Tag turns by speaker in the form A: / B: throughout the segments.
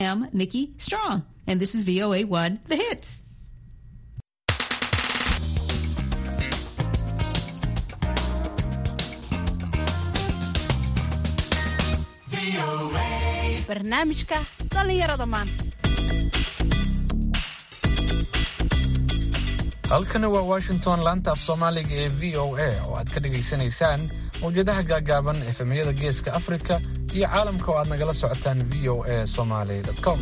A: I'm Nikki Strong, and this is VOA 1 The Hits.
B: barnaamijka dhallinyarada maanta
C: halkani waa washington laanta af soomaaliga ee v o a oo aad ka dhagaysanaysaan mawjadaha gaagaaban efemyada geeska afrika iyo caalamka oo aad nagala socotaan v o a somaly com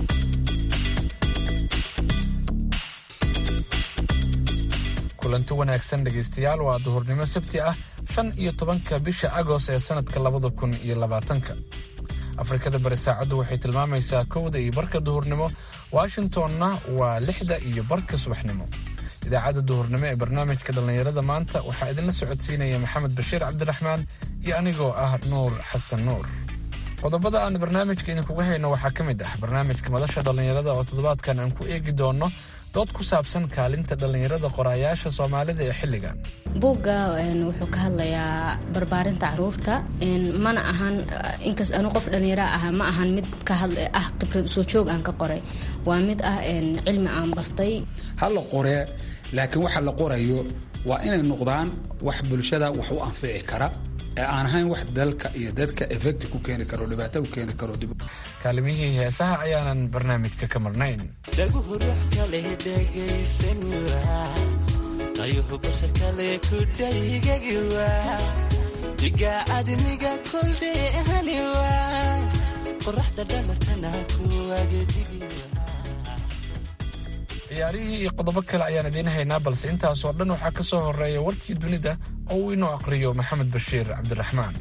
C: kulanti wanaagsan dhegaystayaal waa duhurnimo sabti ah shan iyo tobanka bisha agost ee sannadka labada kun iyo labaatanka afrikada bari saacaddu waxay tilmaamaysaa kowda iyo barka duhurnimo washingtonna waa lixda iyo barka subaxnimo idaacadda duhurnimo ee barnaamijka dhallinyarada maanta waxaa idinla socodsiinaya maxamed bashiir cabdiraxmaan iyo anigoo ah nuur xasan nuur qodobada aan barnaamijka idinkuga hayno waxaa ka mid ah barnaamijka madasha dhallinyarada oo toddobaadkan aan ku eegi doonno dood ku saabsan kaalinta dhallinyarada qoraayaasha soomaalida ee xilligan
D: buugga wuxuu ka hadlayaa barbaarinta caruurta mana ahan inkas anu qof dhallinyara ah ma ahan mid ka hadl ah khibrad soo joog aan ka qoray waa mid ah cilmi aan bartay
E: ha la qoree laakiin waxa la qorayo waa inay noqdaan wax bulshada wax u anfici kara ee aan ahayn wax dalka iyo dadka efecti ku keeni karo dhibaato ku keeni karo
C: kaalimihii heesaha ayaanan barnaamijka ka marnayn
F: dhaguhu ruux kale dhegaysan waa qayuhu bashar kale ku dhaygagi waa diga admiga koldheehani waa qoraxda dhalatana kuwagedigi
C: ciyaarihii iyo qodobo kale ayaan idiin haynaa balse intaasoo dhan waxaa ka soo horeeya warkii dunida oo uu inoo aqhriyo maxamed bashiir cabdiraxmaan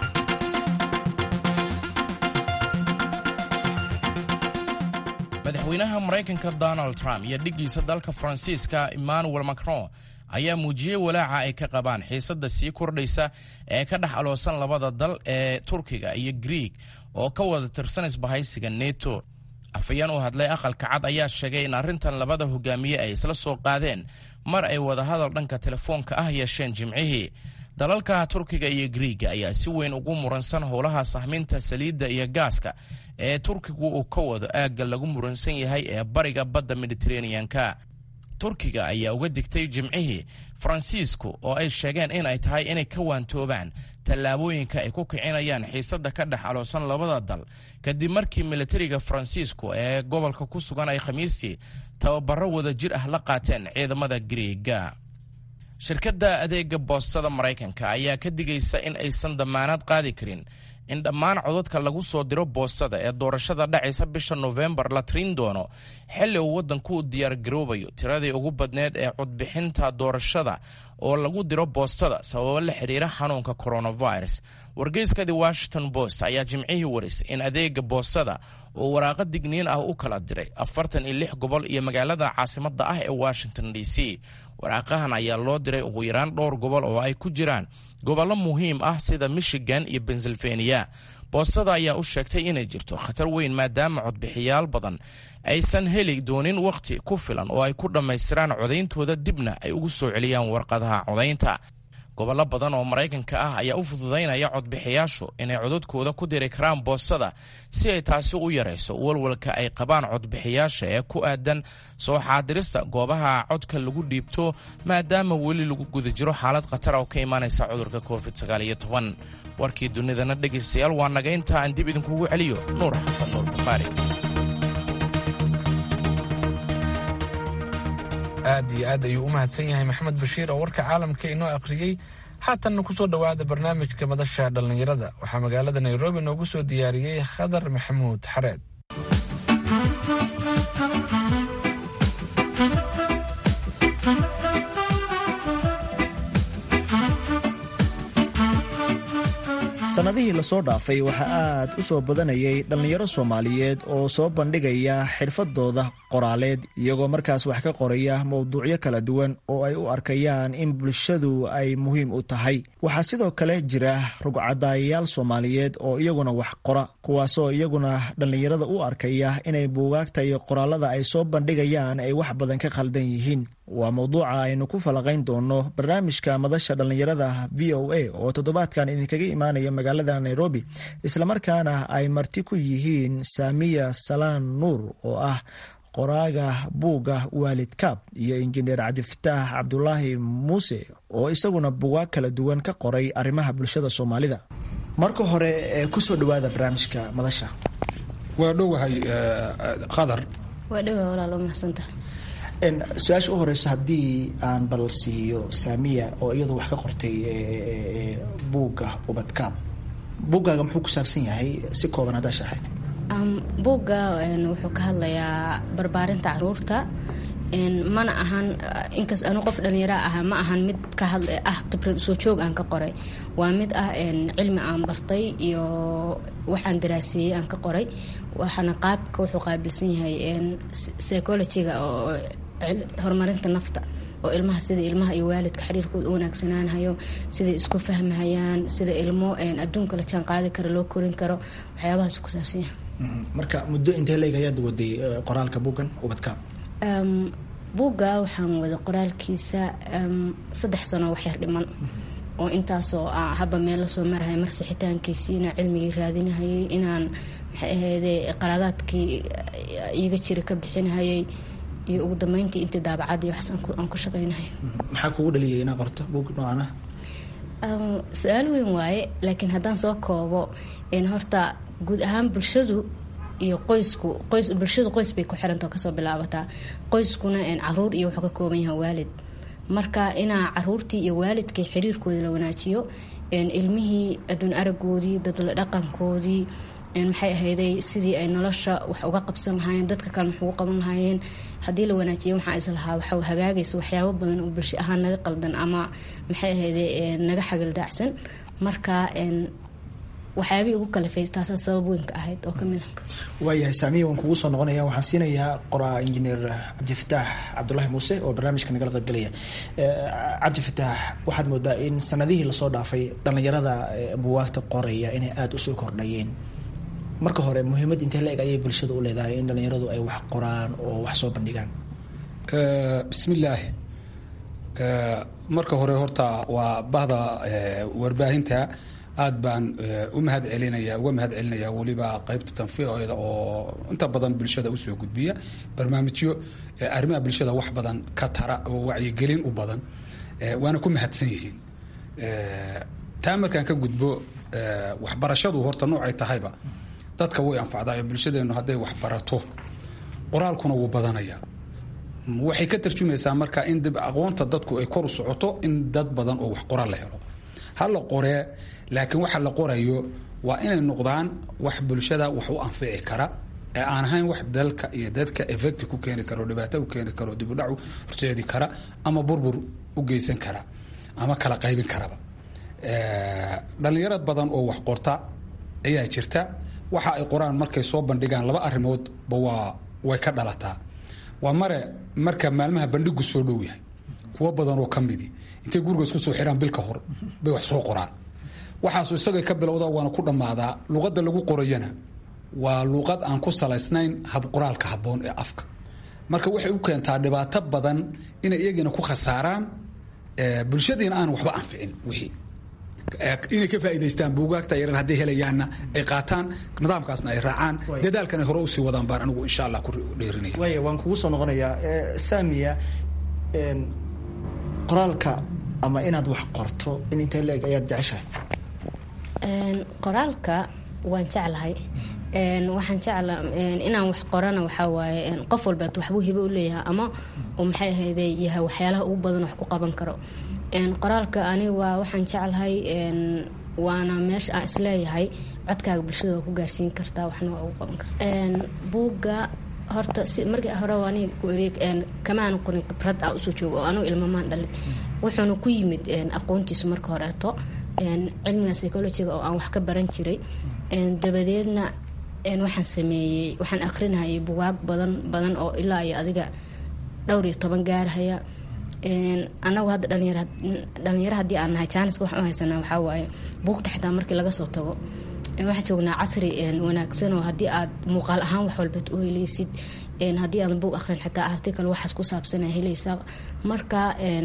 G: madaxweynaha maraykanka donald trump iyo dhiggiisa dalka faransiiska emmanuel macron ayaa muujiyey walaaca ay ka qabaan xiisadda sii kordhaysa ee ka dhex aloosan labada dal ee turkiga iyo griig oo ka wada tirsan isbahaysiga neto afayeen u hadlay aqalka cad ayaa sheegay in arrintan labada hogaamiye ay isla soo qaadeen mar ay wadahadal dhanka telefoonka ah yeesheen jimcihii dalalka turkiga iyo griiga ayaa si weyn ugu muransan howlaha sahminta saliidda iyo gaaska ee turkigu uu ka wado aagga lagu muransan yahay ee bariga badda mediteraneanka turkiga ayaa uga digtay jimcihii faransiisku oo ay sheegeen in ay tahay inay ka waantoobaan tallaabooyinka ay ku kicinayaan xiisadda ka dhex aloosan labada dal kadib markii militariga faransiisku ee gobolka ku sugan ay khamiistii tababaro wada jir ah la qaateen ciidamada griiga shirkadda adeega boostada maraykanka ayaa ka digaysa in aysan damaanad qaadi karin in dhammaan codadka lagu soo diro boostada ee doorashada dhacaysa bisha nofembar la tirin doono xilli uu waddanku u diyaargaroobayo tiradii ugu badneed ee codbixinta doorashada oo lagu diro boostada sababo la xidhiira xanuunka coronavirus wargeyska the washington post ayaa jimcihii warisay in adeega boostada uu waraaqa digniin ah u kala diray afartan iyo lix gobol iyo magaalada caasimadda ah ee washington d c waraaqahan ayaa loo diray ugu yaraan dhowr gobol oo ay ku jiraan gobollo muhiim ah sida michigan iyo pennsylvania boostada ayaa u sheegtay inay jirto khatar weyn maadaama codbixiyaal badan aysan heli doonin wakhti ku filan oo ay ku dhammaystiraan codayntooda dibna ay ugu soo celiyaan warqadaha codaynta gobollo badan oo maraykanka ah ayaa u fududaynaya codbixiyaashu inay codadkooda ku diri karaan boostada si ay taasi u yarayso walwalka ay qabaan codbixiyaasha ee ku aadan soo xaadirista goobaha codka lagu dhiibto maadaama weli lagu guda jiro xaalad khatar oo ka imaanaysa cudurka covid warkii dunidana dhegaystayaal waa naga intaa aan dib idinkugu celiyo nuur xasan nuur bukhaari
C: aad iyo aad ayuu u mahadsan yahay maxamed bashiir oo warka caalamka inoo akhriyey haatanna ku soo dhowaada barnaamijka madasha dhallinyarada waxaa magaalada nairobi noogu soo diyaariyey khadar maxamuud xareed
H: sannadihii lasoo dhaafay waxaa aad u soo badanayay dhallinyaro soomaaliyeed oo soo bandhigaya xirfadooda qoraaleed iyagoo markaas wax ka qoraya mowduucyo kala duwan oo ay u arkayaan in bulshadu ay muhiim u tahay waxaa sidoo kale jira rugcadaayayaal soomaaliyeed oo iyaguna wax qora kuwaasoo iyaguna dhallinyarada u arkaya inay buugaagta iyo qoraalada ay soo bandhigayaan ay wax badan ka khaldan yihiin waa mowduuca aynu ku falaqayn doono barnaamijka madasha dhallinyarada v o a oo toddobaadkan idinkaga imaanaya magaalada nairobi islamarkaana ay marti ku yihiin saamiya salaan nuur oo ah qoraaga buugga waalid kaab iyo injineer cabdifataax cabdulaahi muuse oo isaguna bugaag kala duwan ka qoray arrimaha bulshada soomaalida marka hore kusoo dhawaada barnaamijka madasha
E: waa dhowahay qadar
D: waa dhowaa walaalo mahadsantaha
H: su-aasha u horeysa haddii aan bal siiyo saamiya oo iyadu wax ka qortay buugga ubadkaab buuggaaga muxuu ku saabsan yahay si kooban haddaa sharxay
D: buugga wuxuu ka hadlayaa barbaarinta caruurta mana ahan inkas anu qof dhalinyara ah ma ahan mid ka had ah khibrad soo joog aan ka qoray waa mid ah cilmi aan bartay iyo waxaan daraaseeyey aan ka qoray waxaana qaabka wuxuu qaabilsan yahay psychologyga oo horumarinta nafta oo ilmaha sida ilmaha iyo waalidka xiriirkooda u wanaagsanaanhayo siday isku fahmahayaan sida ilmo adduunka la jaan qaadi karo loo korin karo waxyaabahaas ku saabsan yahay
H: marka muddo intee leeg ayaad waday qoraalka buuggan ubadkaab
D: buugga waxaan wada qoraalkiisa saddex sano waxyar dhiman oo intaasoo haba meel lasoo marahay mar sixitaankiisiina cilmigii raadinahayay inaan maxay ahayde qaraadaadkii iiga jira ka bixinahayay iyo ugu dambeyntii intii daabacadii waxaas aan ku shaqeynahay
H: maxaa kugu dhaliyay inaa qorto buug noocana
D: su-aal weyn waaye laakiin haddaan soo koobo horta guud ahaan bulshadu iyo qoysku qoys bulshadu qoys bay ku xirantao kasoo bilaabataa qoyskuna caruur iyo wuxuu ka kooban yahay waalid marka inaa caruurtii iyo waalidkii xiriirkooda la wanaajiyo ilmihii adduun aragoodii dadla dhaqankoodii maxay ahayday sidii ay nolosha wax uga qabsan lahaayeen dadka kale wax ugu qaban lahaayeen haddii la wanaajiya waxaa is lahaa waxa hagaagaysa waxyaabo badan oo bulsho ahaan naga qaldan ama maxay ahayday naga xagaldaacsan marka waxyaabihii ugu kalafay taasaa sabab weynka ahayd oo kamid a
H: waayahay saamiya waan kugu soo noqonaya waxaan siinayaa qoraa injineer cabdifataax cabdulaahi muuse oo barnaamijka nagala qaybgalaya cabdifataax waxaad moodaa in sanadihii lasoo dhaafay dhallinyarada buwaagta qoraya inay aada usoo kordhayeen marka hore muhiimad intee la-eg ayay bulshada u leedahay in dhallinyaradu ay wax qoraan oo wax soo bandhigaan
E: bismillaahi marka hore horta waa bahda warbaahinta aad baan u mahad celinaya uga mahad celinaya weliba qeybta tanfiiceeda oo inta badan bulshada usoo gudbiya barnaamijyo arrimaha bulshada wax badan ka tara oo wacyigelin u badan waana ku mahadsan yihiin taa markaan ka gudbo waxbarashadu horta noocay tahayba dadka way anfacdaa ee bulshadeenu hadday wax barato qoraalkuna wuu badanaya waxay ka tarjumaysaa marka in dib aqoonta dadku ay kor u socoto in dad badan oo wax qoraal la helo ha la qoree laakiin waxa la qorayo waa inay noqdaan wax bulshada wax u anfici kara ee aan ahayn wax dalka iyo dadka effecti ku keeni karo dhibaato u keeni karo dibudhacu horseedi kara ama burbur u geysan kara ama kala qaybin karaba dhallinyarad badan oo wax qorta ayaa jirta waxa ay qoraan markay soo bandhigaan laba arrimoodba waa way ka dhalataa waa mare marka maalmaha bandhigu soo dhow yahay kuwo badan oo ka midi intay guriga isku soo xiraan bil ka hor bay wax soo qoraan waxaasu isagay ka bilowda waana ku dhammaadaa luqadda lagu qorayana waa luuqad aan ku salaysnayn habqoraalka habboon ee afka marka waxay u keentaa dhibaato badan inay iyagiina ku khasaaraan bulshadiina aan waxba anficin wixii inay ka faa'idaystaan buugaagta yaran hadday helayaanna ay qaataan nidaamkaasna ay raacaan dadaalkana hore usii wadaan baan anigu insha allah ku dheerinaya
H: waaya waan kugu soo noqonayaa saamiya qoraalka ama inaad wax qorto in intee la-eg ayaad jeceshahay
D: qoraalka waan jeclahay waxaan jecla inaan wax qorana waxaa waaye qof walbeet waxbuu hibo u leeyahay ama uu maxay ahayde yahay waxyaalaha ugu badan wax ku qaban karo qoraalka aniga waa waxaan jeclahay waana meesha aan isleeyahay codkaaga bulshada waa ku gaarsiin kartaa waxna waa ugu qaban karta buugga horta si markii hore aniga ku eri kamaan qorin khibrad ah usoo joogo oo anugu ilmamaan dhalin wuxuuna ku yimid aqoontiisu marka horeeto cilmiga psychologiga oo aan wax ka baran jiray dabadeedna waxaan sameeyey waxaan akrinahayay bugaag badan badan oo ilaa iyo adiga dhowr iyo toban gaarhaya anagu hadda dhalinyaro haddii aan nahay jaaniska waxaan u haysanaa waxaa waaye buugta xitaa markii laga soo tago waxaan joognaa casri wanaagsan oo haddii aad muuqaal ahaan wax walba u heleysid haddii aadan bog aqrin xitaa article waxaas ku saabsana helaysaa marka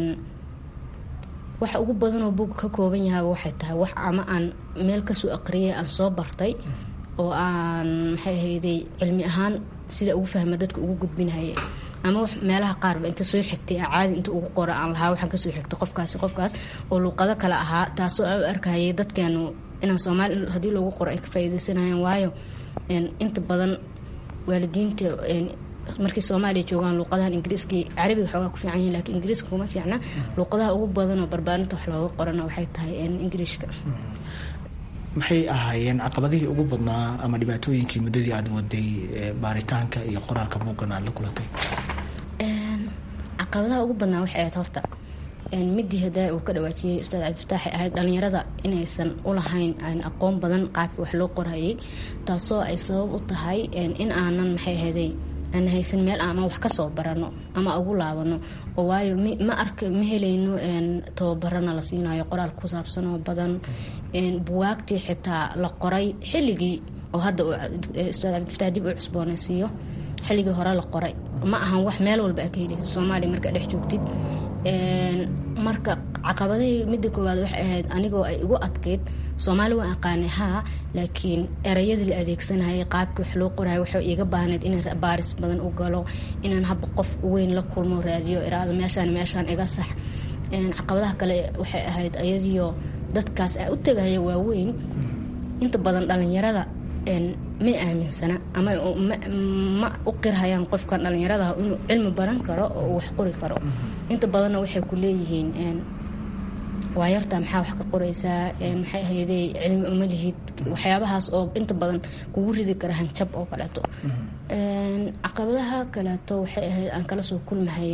D: waxa ugu badanoo bog ka kooban yahay waxay tahay wax ama aan meel kasoo aqriyay aan soo bartay oo aan maxay ahayday cilmi ahaan sida ugu fahma dadka ugu gudbinaya ama wax meelaha qaarba inta soo xigtay caadi inta ugu qora aan lahaa waxaan kasoo xigtay qofkaasi qofkaas oo luuqado kale ahaa taasoo aan u arkayay dadkeenu inaan soomaali haddii loogu qoro ay ka faa'iidaysanayaan waayo inta badan waalidiinta markay soomaaliya joogaan luuqadahan ingiriiskii carabiga xoogaa ku fiican yihin lakiin ingiriiska kuma fiicna luuqadaha ugu badanoo barbaarinta wax looga qorana waxay tahay ingiriishka
H: maxay ahaayeen caqabadihii ugu badnaa ama dhibaatooyinkii muddadii aad waday baaritaanka iyo qoraalka buuggan aad la kulantay
D: caqabadaha ugu badnaa waxay ahayd horta midii hadaa uu ka dhawaajiyey ustaad cabdifataaxay ahayd dhalinyarada inaysan ulahayn aan aqoon badan qaabkii wax loo qorayay taasoo ay sabab u tahay in aanan maxay ahayday aan haysan meel ama wax kasoo barano ama ugu laabano oo waayo ma ark ma helayno tababarana la siinayo qoraal ku saabsan oo badan buwaagtii xitaa la qoray xilligii oo hadda ustaad cabdifataax dib u cusboonaysiiyo xilligii hore la qoray ma ahan wax meel walba a ka helaysa soomaaliya markaa dhex joogtid marka caqabadahii midda koowaad waxay ahayd anigoo ay igu adkayd soomaali waan aqaanay haa laakiin erayadii la adeegsanayay qaabkii wax loo qorayo waxay iga baahneyd inaan baaris badan u galo inaan haba qof weyn la kulmo raadiyo iraado meeshaan meeshaan iga sax caqabadaha kale waxay ahayd ayadiyo dadkaas a u tegaya waaweyn inta badan dhalinyarada may aaminsana ama ma u qirhayaan qofkan dhalinyaradaha inuu cilmi baran karo oo uu wax qori karo inta badanna waxay ku leeyihiin waa yarta maxaa wax ka qoraysaa maxay ahayday cilmi uma lihid waxyaabahaas oo inta badan kugu ridi kara hanjab oo kaleeto caqabadaha kaleeto waxay ahayd aan kala soo kulmahay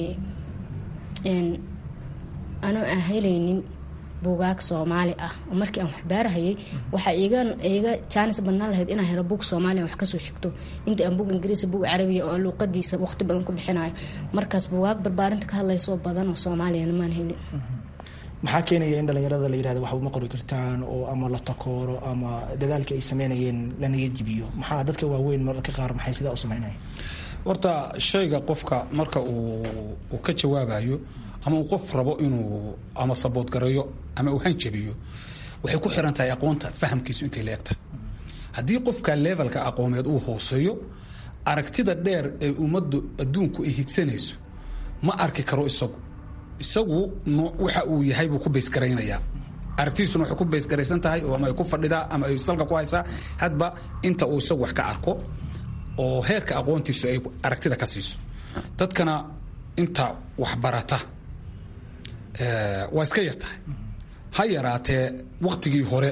D: anoo aan helaynin buugaag soomaali ah oo markii aan waxbaarahayay waxaa iga jaanis badnaan lahayd inaan helo buug soomaaliya wax kasoo xigto inta aan buug ingiriisa buug carabiya oo luuqadiisa waqti badan ku bixinayo markaas buugaag barbaarinta ka hadlaysoo badan oo soomaaliyana maan helin
H: maxaa keenaya in dhalinyarada la yirahdo waxba ma qori kartaan oo ama la takooro ama dadaalkii ay sameynayeen la niyadjibiyo maxaa dadka waaweyn mararka qaar maxay sidaa u sameynaya
E: horta shayga qofka marka uu ka jawaabayo ama uu qof rabo inuu ama saboodgareeyo ama uu hanjabiyo waxay ku xiran tahay aqoonta fahamkiisu intay leegtahay haddii qofka levelka aqoomeed uu hooseeyo aragtida dheer ee ummaddu adduunku ay higsanayso ma arki karo isagu isagu waxa uu yahay buu ku baysgaraynayaa aragtidiisuna waxay ku baysgaraysan tahay ama ay ku fadhidaa ama ay salka ku haysaa hadba inta uu isagu wax ka arko oo heerka aqoontiisu ay aragtida ka siiso dadkana inta waxbarata waa iska yar tahay ha yaraatee waktigii hore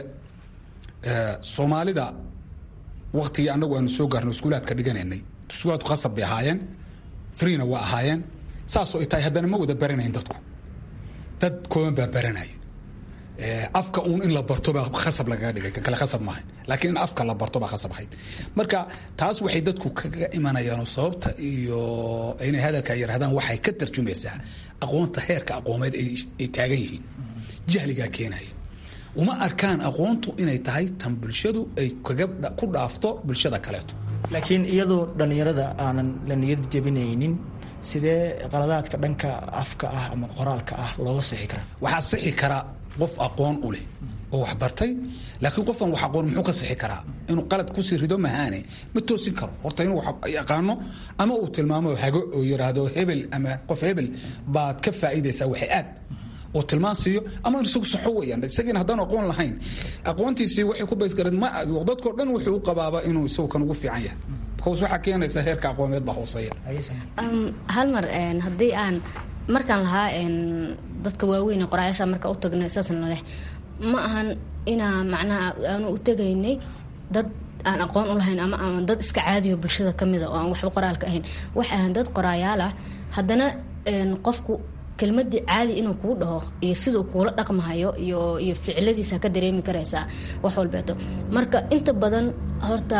E: soomaalida waktigii anagu aanu soo gaarno iskuulaadka dhiganaynay iskuulaadku khasab bay ahaayeen freena waa ahaayeen saasoo ay tahay haddana ma wada baranayn dadku dad kooban baa baranaya afka uun in la barto baa khasab lagaga dhigay kale khasab maaha laakiin in afka la barto baa khasab ahayd marka taas waxay dadku kaga imanayaanoo sababta iyo inay hadalka yidhahdaan waxay ka tarjumaysaa aqoonta heerka aqoomeed ay taagan yihiin jahligaa keenaya uma arkaan aqoontu inay tahay tan bulshadu ay kaga ku dhaafto bulshada kaleeto
H: laakiin iyadoo dhallinyarada aanan la niyad jebinaynin sidee qaladaadka dhanka afka ah ama qoraalka ah looga sixi karaa
E: waxaa sixi kara qof aqoon u leh oo wax bartay laakiin qofkan wax aqoon muxuu ka sixi karaa inuu qalad kusii rido mahaane ma toosin karo horta inuu wax yaqaano ama uu tilmaamo hago oo yidhaahdo hebel ama qof hebel baad ka faa'iidaysaa waxay aad oo tilmaan siiyo ama in isagu saxo weeyaan isagiina haddaan aqoon lahayn aqoontiisii waxay ku baysgareed ma dadkoo dhan wuxuu u qabaaba inuu isagu kan ugu fiican yahay because waxaa keenaysa heerka aqoomeed baa hooseeya
D: hal mar haddii aan markaan lahaa dadka waaweyn qoraayaasha marka u tagnay saasna leh ma ahan inaa macnaha aanu u tegaynay dad aan aqoon u lahayn ama ama dad iska caadiyo bulshada ka mida oo aan waxba qoraalka ahayn waxay ahaan dad qoraayaal ah haddana qofku kelmadii caadi inuu kuu dhaho iyo siduu kuula dhaqmahayo iyo iyo ficiladiisa ka dareemi karaysaa wax walbeeto marka inta badan horta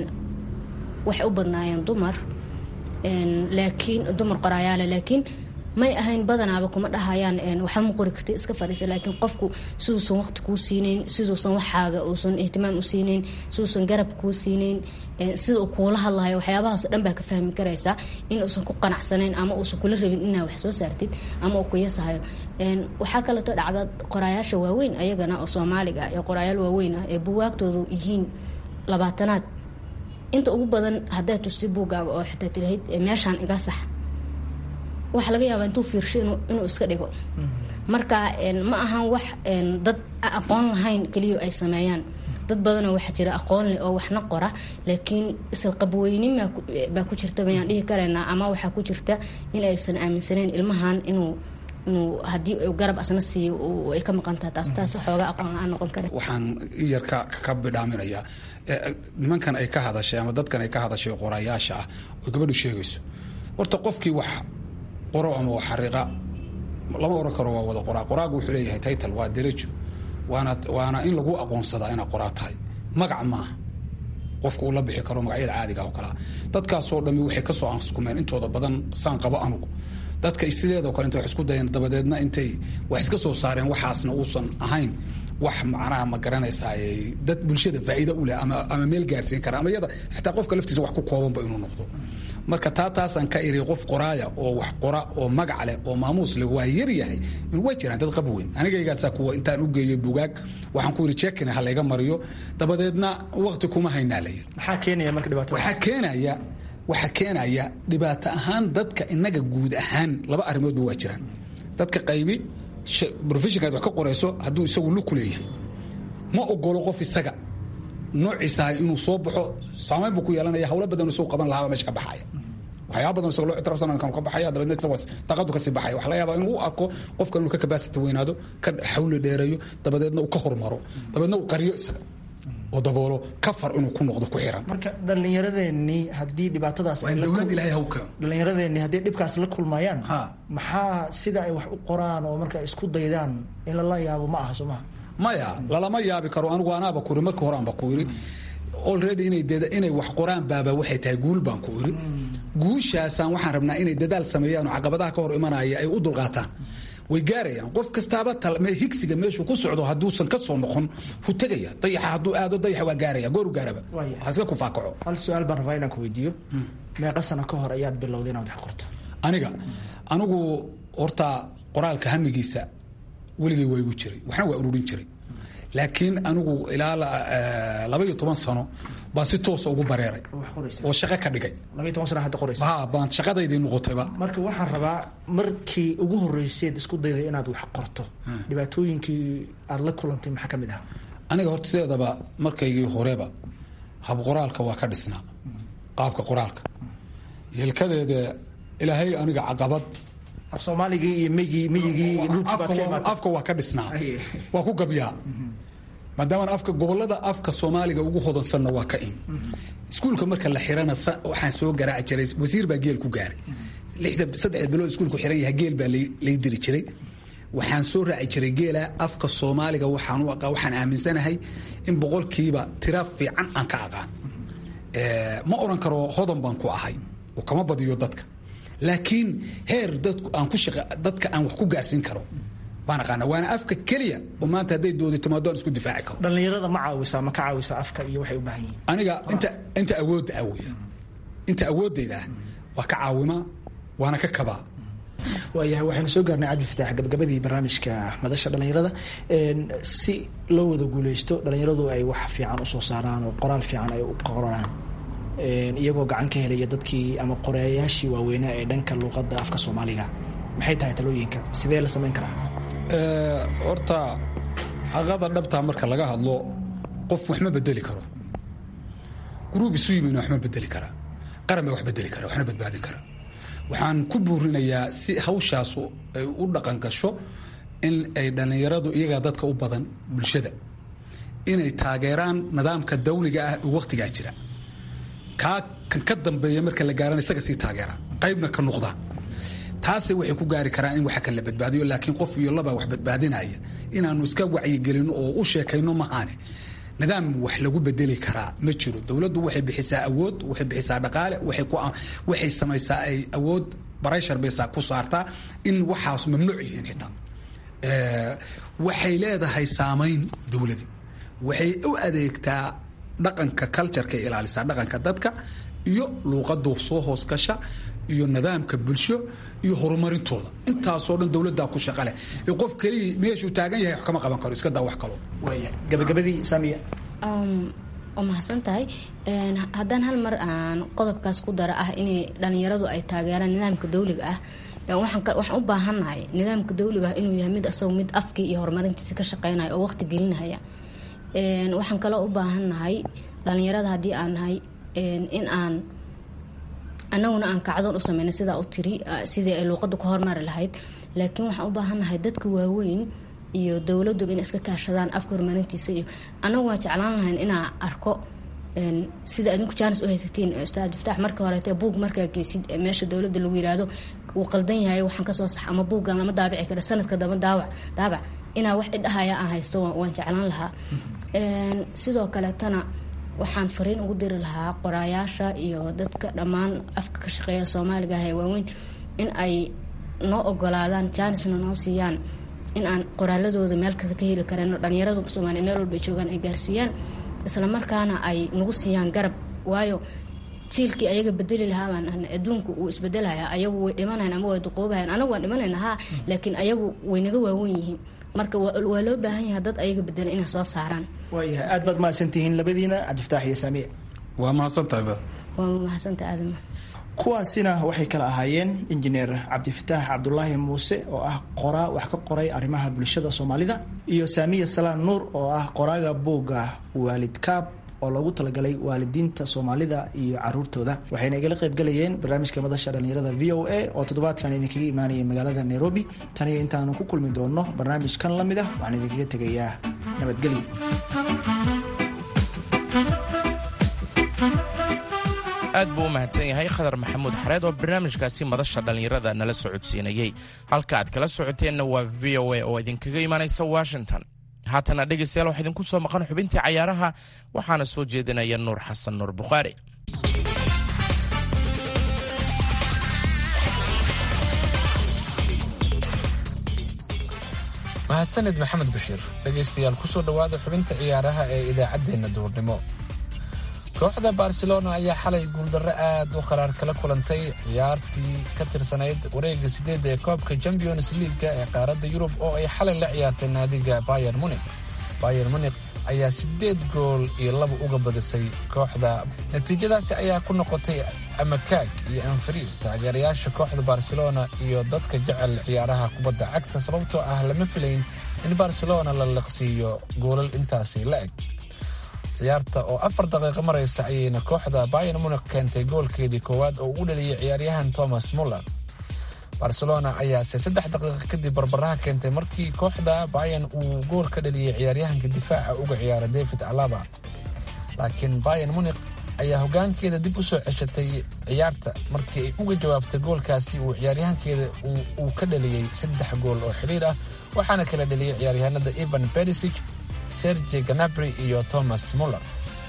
D: waxay u badnaayeen dumar laakiin dumar qoraayaale laakiin may ahayn badanaaba kuma dhahayaan waxa ma qori karti iska fadhiisa laakiin qofku siduusan waqti kuu siinayn siduusan waxaaga uusan ihtimaam u siinayn siduusan garab kuu siinayn sida uu kuula hadlahayo waxyaabahaas dhan baa ka fahmi karaysaa in uusan ku qanacsanayn ama uusan kula rabin inaa wax soo saartid ama uu kuyasahayo waxaa kaleeto dhacda qoraayaasha waaweyn ayagana oo soomaaliga ah ee qoraayaal waaweyn ah ee buwaagtoodu yihiin labaatanaad inta ugu badan haddaad tusti buuggaaga oo xitaa tirahayd meeshaan iga sax waxaa laga yaabaa intuu fiirsho inuu iska dhigo marka ma ahan wax dad aqoon lahayn keliya ay sameeyaan dad badanoo waxaa jira aqoon leh oo waxna qora laakiin isla qabweynin baa ku jirta bayaan dhihi karaynaa ama waxaa ku jirta in aysan aaminsaneyn ilmahan inuu inuu haddii garab asna siiyo ay ka maqantaha taas taas xoogaa aqoon la-aan noqon kara
E: waxaan yar ka ka bidhaaminayaa nimankan ay ka hadashay ama dadkan ay ka hadashay qorayaasha ah oo gabadhu sheegayso horta qofkii wax qoro ama wax xariiqa lama oran karo waa wada qoraa qoraagu wuxuu leeyahay title waa derajo waana waana in lagu aqoonsadaa inaad qoraa tahay magac maaha qofka uu la bixi karo magacyada caadiga oo kalea dadkaasoo dhami waxay kasoo anskumeen intooda badan saan qabo anugu dadka sideedoo kale intay wax isku dayeen dabadeedna intay wax iska soo saareen waxaasna uusan ahayn wax macnaha ma garanaysaa dad bulshada faa'iida u leh ama ama meel gaarsiin kara ama iyada xitaa qofka laftiisa wax ku koobanba inuu noqdo marka taa taasaan ka iri qof qoraaya oo wax qora oo magac leh oo maamuus leh waa yar yahay way jiraan dad qab weyn anigaygaasaa kuwa intaan u geeyey bugaag waxaan ku yidhi jekin ha layga mariyo dabadeedna waqti kuma haynaa la yiri
H: maxaa keenaya marka dhibaato
E: waxaa keenaya waxaa keenaya dhibaato ahaan dadka inaga guud ahaan laba arrimoodba waa jiraan dadka qaybi professionkaad wax ka qorayso hadduu isagu lug ku leeyahay ma ogolo qof isaga noociisaha inuu soo baxo saamayn buu ku yeelanaya hawlo badan isagu qaban lahaaba meesha ka baxaya waxyaaba badan isaga loo ictiraafsan kan ka baxaya dabeedna daqadu kasii baxaya waxa laga yaabaa inuu u arko qofka inuu ka capacity weynaado ka xawli dheereeyo dabadeedna uu ka hormaro dabeedna uu qariyo isaga oo daboolo kafar inuu ku noqdo ku xiran
H: marka dhallinyaradeenii haddii dhibaatadaas
E: dowlad ilaahay hawka
H: dhallinyaradeenii haddii dhibkaas la kulmayaan maxaa sida ay wax u qoraan oo marka isku daydaan in lala yaabo ma aha soo maha
E: maya lalama yaabi karo anigu anaaba ku iri markii hore aanba ku iri already inay inay wax qoraan baaba waxay tahay guul baan ku iri guushaasaan waxaan rabnaa inay dadaal sameeyaan oo caqabadaha ka hor imanaya ay u dulqaataan way gaarayaan qof kastaaba higsiga meeshuu ku socdo hadduusan ka soo noqon hu tegaya dayaxa hadduu aado dayaxa waa gaaraya gooru gaaraba haska ku faakaco
H: hal su-aal baan rabaa inaan ku weydiiyo meeqa sano ka hor ayaad bilowday inaad wax qorto
E: aniga anigu horta qoraalka hamigiisa weligay waa igu jiray waxna waa ururin jiray laakiin anigu ilaa laba iyo toban sano baan si toosa ugu bareeray oo shaqo ka dhigay
H: labaiy toban sana hadda qoraysa
E: ha baan shaqadaydii noqotayba
H: marka waxaan rabaa markii ugu horreyseed isku dayday inaad wax qorto dhibaatooyinkii aada la kulantay maxaa ka mid ah
E: aniga horta sideedaba markaygii horeba hab qoraalka waa ka dhisnaa qaabka qoraalka yelkadeeda ilaahay aniga caqabad
H: af soomaaligii iyo meyigii meyigii
E: afka waa ka dhisnaa waa ku gabyaa maadaama afka gobolada afka soomaaliga ugu hodansanna waa ka in iskuulka marka la xirana waxaan soo garaaci jiray wasiir baa geel ku gaaray lixda saddexda bilood iskuulku xiran yahay geel baa lay diri jiray waxaan soo raaci jiray geela afka soomaaliga waxaan u aqaan waxaan aaminsanahay in boqolkiiba tira fiican aan ka aqaan ma oran karo hodan baan ku ahay oo kama badiyo dadka laakiin heer dadku aan ku shaqa dadka aan wax ku gaarsiin karo baan aqaana waana afka keliya oo maanta hadday doodi timaado aan isku difaaci karo
H: dhallinyarada ma caawisaa ma ka caawisaa afka iyo waxay u baahan yihiin
E: aniga inta inta awoodda ah weya inta awooddayda ah waa ka caawimaa waana ka kabaa
H: waayahay waxaynu soo gaarnay cabdi fataax gabagabadii barnaamijka madasha dhallinyarada si loo wada guuleysto dhallinyaradu ay wax fiican usoo saaraan oo qoraal fiican ay u qoraan iyagoo gacan ka helaya dadkii ama qoreeyaashii waaweynaa ee dhanka luuqadda afka soomaaliga maxay tahay talooyinka sidee la samayn karaa
E: horta xaqada dhabtaa marka laga hadlo qof wax ma bedeli karo gruub isu yimayna wax ma bedeli karaa qaran baa wax bedeli kara waxna badbaadin kara waxaan ku buurinayaa si hawshaasu ay u dhaqan gasho in ay dhallinyaradu iyagaa dadka u badan bulshada inay taageeraan nidaamka dawliga ah ee wakhtigaa jira kaa kan ka dambeeya marka la gaarana isaga sii taageeraan qaybna ka noqdaan taase waxay ku gaari karaan in waxa kale la badbaadiyo laakiin qof iyo laba wax badbaadinaya inaanu iska wacyigelino oo u sheekayno mahaane nidaam wax lagu bedeli karaa ma jiro dowladdu waxay bixisaa awood waxay bixisaa dhaqaale waxay samaysaa ay awood barayshar bay ku saartaa in waxaas mamnuuc yihiin xitaa waxay leedahay saamayn dowladi waxay u adeegtaa dhaqanka cultureka ilaalisaa dhaqanka dadka iyo luuqadu soo hoos gasha iyo nidaamka bulsho iyo horumarintooda intaasoo dhan dowladdaa ku shaqaleh qof keliya meeshuu taagan yahay wax kama qaban karo iska daa wax kalo
H: gabagabadii saamiya
D: waa mahadsan tahay haddaan hal mar aan qodobkaas ku dara ah inay dhalinyaradu ay taageeraan nidaamka dawliga ah waxaan u baahannahay nidaamka dawliga ah inuu yahay mid asagoo mid afkii iyo horumarintiisa ka shaqeynaya oo waqti gelinahaya waxaan kaloo u baahannahay dhalinyarada haddii aan nahay in aan anaguna aan kacdoon u sameyna sidaa u tiri sidii ay luuqadu ka hormari lahayd laakiin waxaan u baahannahay dadka waaweyn iyo dowladuba in iska kaashadaan afka horumarintiisa iyo anagu waan jeclaan lahayn inaa arko sida adinku jaanis u haysatiin ustaad iftaax marka horeete buug markaa geysid meesha dowladda lagu yiraahdo wuu qaldan yahay waxaan kasoo sax ama buuggan lama daabici kara sanadka daba daawac daabac inaa wax idhahaya aan haysto waan jeclaan lahaa sidoo kaleetana waxaan fariin ugu diri lahaa qoraayaasha iyo dadka dhammaan afka ka shaqeeya soomaaliga ah ee waaweyn in ay noo ogolaadaan jaanisna noo siiyaan in aan qoraaladooda meel kasta ka heli kareen dhalinyaradu soomaaliya meel walba ay joogaan ay gaarsiiyaan islamarkaana ay nagu siiyaan garab waayo jiilkii ayaga bedeli lahaa baan ahnay adduunku uu isbedelaya ayagu way dhimanayan ama way duqoobahayan anagu waan dhimanayna haa laakiin ayagu way naga waawen yihiin marka waa loo baahan yahay dad ayaga bedela inay soo saaraan
H: waayahay aad baad mahadsantihiin labadiina cabdiftaax iyo saamiye
E: waa mahadsantahay
D: waa mahadsanta aadama
H: kuwaasina waxay kala ahaayeen injineer cabdifataax cabdulaahi muuse oo ah qoraa wax ka qoray arrimaha bulshada soomaalida iyo saamiya salaan nuur oo ah qoraaga buugga waalid kaab oo loogu talagalay waalidiinta soomaalida iyo caruurtooda waxayna igala qaybgalayeen barnaamijka madasha dhallinyarada v o a oo toddobaadkan idinkaga imaanaya magaalada nairobi taniyo intaanu ku kulmi doono barnaamijkan la mid ah waxaan idinkaga tegayaa nabadgelyo
G: aad buu u mahadsan yahay khadar maxamuud xareed oo barnaamijkaasi madasha dhallinyarada nala socodsiinayey halka aad kala socoteenna waa v o a oo idinkaga imaanaysa washington haatana dhegaystayaal waxaa idinku soo maqan xubintii cayaaraha waxaana soo jeedinaya nuur xasan nuur bukhaari
C: mahadsanid maxamed bashiir dhegaystayaal kusoo dhowaada xubinta ciyaaraha ee idaacaddeenna duurnimo kooxda barcelona ayaa xalay guuldarro aad u qaraar kala kulantay ciyaartii ka tirsanayd wareegga sideedda ee koobka champions leaga ee qaaradda yurub oo ay xalay la ciyaartay naadiga bayer munik bayer munik ayaa siddeed gool iyo laba uga badisay kooxda natiijadaasi ayaa ku noqotay amakaag iyo anfariir taageerayaasha kooxda barcelona iyo dadka jecel ciyaaraha kubadda cagta sababtoo ah lama filayn in barcelona la liqsiiyo goolal intaasi la eg ciyaarta oo afar daqiiqo maraysa ayayna kooxda bayan munik keentay goolkeedii koowaad oo u dhaliyey ciyaaryahan thomas muller barcelona ayaase saddex daqiiqo kadib barbaraha keentay markii kooxda bayan uu gool ka dhaliyey ciyaaryahanka difaaca uga ciyaara david alaba laakiin bayan munik ayaa hogaankeeda dib u soo ceshatay ciyaarta markii ay uga jawaabtay goolkaasi uu ciyaaryahankeeda uu ka dhaliyey saddex gool oo xidhiir ah waxaana kala dhaliyey ciyaaryahanada evan berisig sergi ganabri iyo thomas muller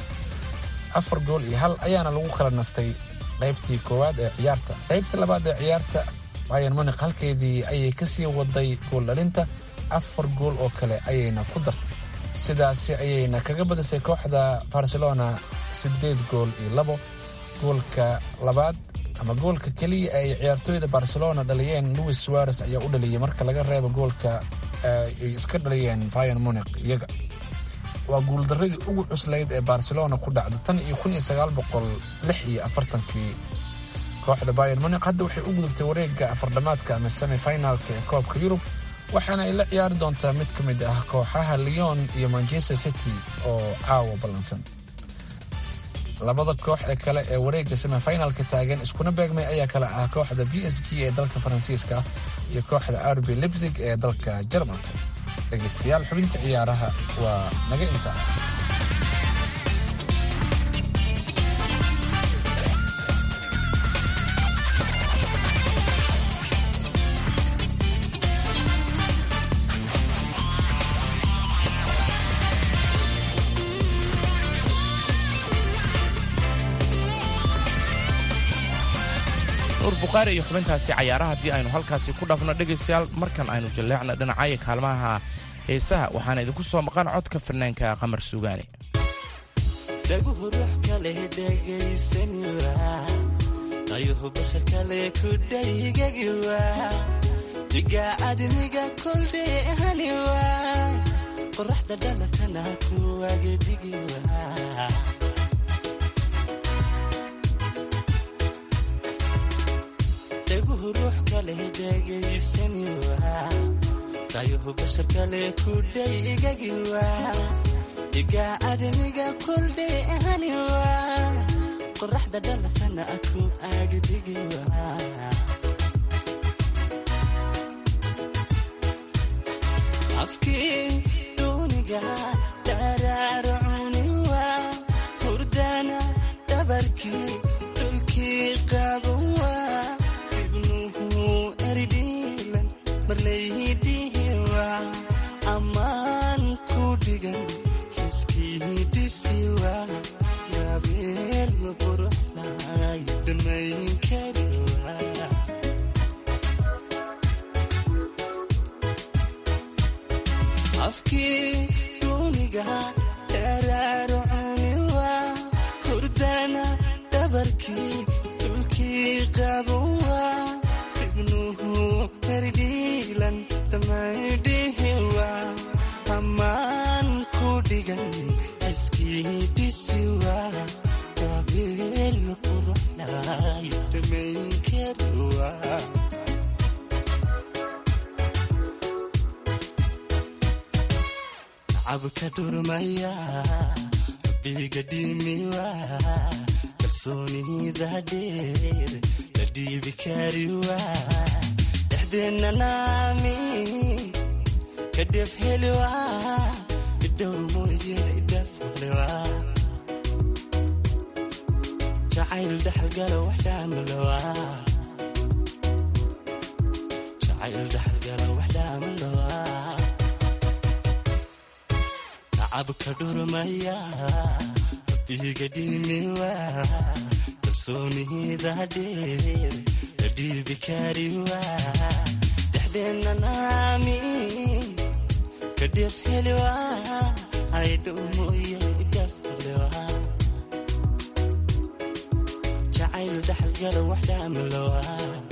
C: afar gool iyo hal ayaana lagu kala nastay qaybtii koowaad ee ciyaarta qaybta labaad ee ciyaarta bayan munik halkeedii ayay kasii waday gool dhalinta afar gool oo kale ayayna ku dartay sidaasi ayayna kaga badisay kooxda barcelona siddeed gool iyo labo goolka labaad ama goolka keliya ay ciyaartooyda barcelona dhaliyeen louis suares ayaa u dhaliyey marka laga reebo goolka ay iska dhaliyeen bayan munik iyaga waa guuldaradii ugu cuslayd ee barcelona ku dhacda tan iyo kun iyo sagaal boqol lix iyo afartankii kooxda bayan munik hadda waxay u gudubtay wareegga afardhamaadka ama semifinalka ee koobka yurub waxaana ay la ciyaari doontaa mid ka mid ah kooxaha leon iyo manchester city oo caawa ballansan labada koox ee kale ee wareegga semifinalka taagan iskuna beegmay ayaa kale ah kooxda b s g ee dalka faransiiska iyo kooxda arbi libsig ee dalka jarmalka dhegaystayaal xubinta ciyaaraha waa naga intaa
G: nuur bukhaari iyo xubintaasi cayaaraha haddii aynu halkaasi ku dhaafno dhegaystayaal markan aynu jalleecna dhinacaya kaalmaha heesaha waxaana idinku soo maqan codka fanaanka qamar suugaane
F: dhaguhu ruux kale dhegaysan waa dayuhu bashar kale ku dhaygagi waa diga admiga koldheehani waa qoraxda dhalatana kuwagedhigi waa dhaguhu ruux kale dhegaysani waa dayuhu bashar kale ku dhaygagi waa diga admiga koldheehani waa qoraxda dhalatana ku agdhigi waa afkii duuniga dharaarcuni waa hurdana dhabarkii dhulkii qaban waa ibnuhu eridhiilan marlayhidhihi waa ammaan ku dhigan xiskii dhisi waa gabeel quruxlay dhamayn kari waa afkii duuniga dharaarcuni waa hurdana dhabarkii dhulkii qaban waa ibnuhu herdhiilan dhamaydhihi waa ammaan ku dhigan xiskii dhisi waa gabeel quruxlay dhamayn kari waa cabka dhurmaya rabbiga dhimiwa kalsoonida dheer la dhiibi kariwa dhexdeenna naami ka dhef heliwa idhowr mooye idhaf heliwa jacayl dhaxalgala wax dhaamalawa jacayl dhaxalgala wax dhaamalawa cabka dhurmaya rabbiga dhimiwa kalsoonida dheer la dhiibi kariwa dhexdeenna naami ka dhef heliwa aydhow mooye idhaf heliwa jacayl dhaxalgala wax dhaamalawa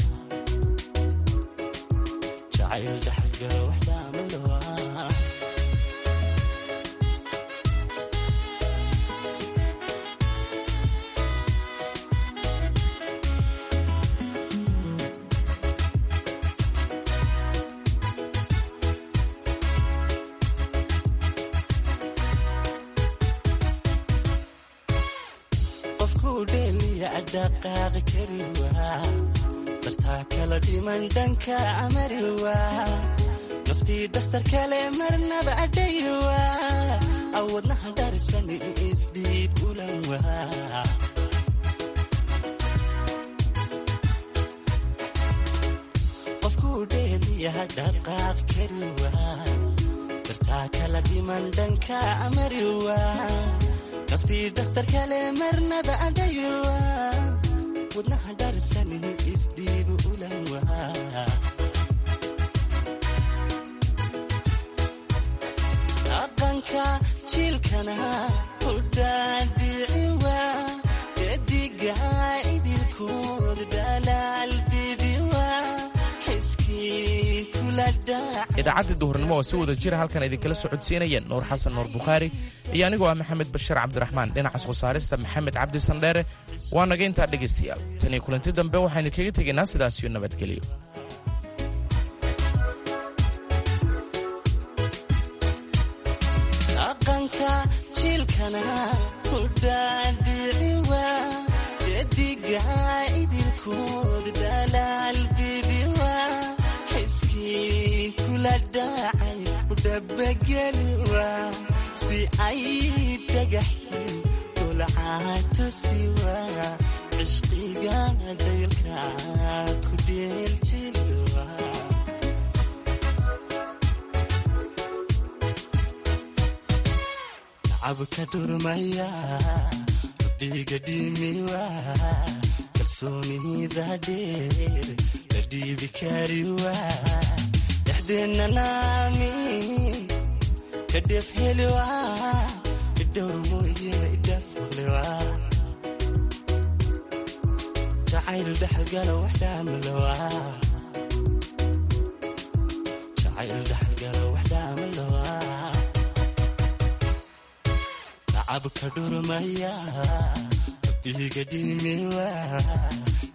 F: jacayl dhaxalgala wax dhaamalawa dhaqaaqi kari waa dartaa kala dhiman dhanka amari waa naftii dhakhtar kale marnaba adhay waa awadnaha darisani isdhiib ulan waa qofkuu dheeliyaha dhaqaaq kari waa dartaa kala dhiman dhanka amari waa naftii dhakhtar kale marnaba adhayowa wadnaha dharisani isdhiibu ulan waa dhaqanka jiilkana hudhaadhici waa dediga idilkood dhalaal bibi waa xiskii kula dhaca
G: idaacaddii duhurnimo oo si wada jira halkan idinkala socodsiinaya nuur xasan nuur bukhaari iyo anigoo ah maxamed bashiir cabdiraxmaan dhinaca soo saarista maxamed cabdi sandheere waa naga intaa dhegaystayaal tan iyo kulanti dambe waxaynu kaga tegaynaa sidaasiyo nabadgelyo
F: dhaqanka jiilkana hudhaadhici waa dediga idilkood dhalaal bibi waa xiskii kula dhacay udhabageli waa si ay dhagaxin dolcaatusi waa cishqiga dhaylka ku dheeljili waa cabka dhurmaya rabbiga dhimiwa kalsoonida dheer la dhiibi kari waa dhexdeenna naamin ka dheef heli waa idhowr mooye idhaaf heli waa jacayl dhexalgala wax dhaamala waa jacayl dhexalgala wax dhaamala waa tacabka dhurmaya rabbiga dhimi waa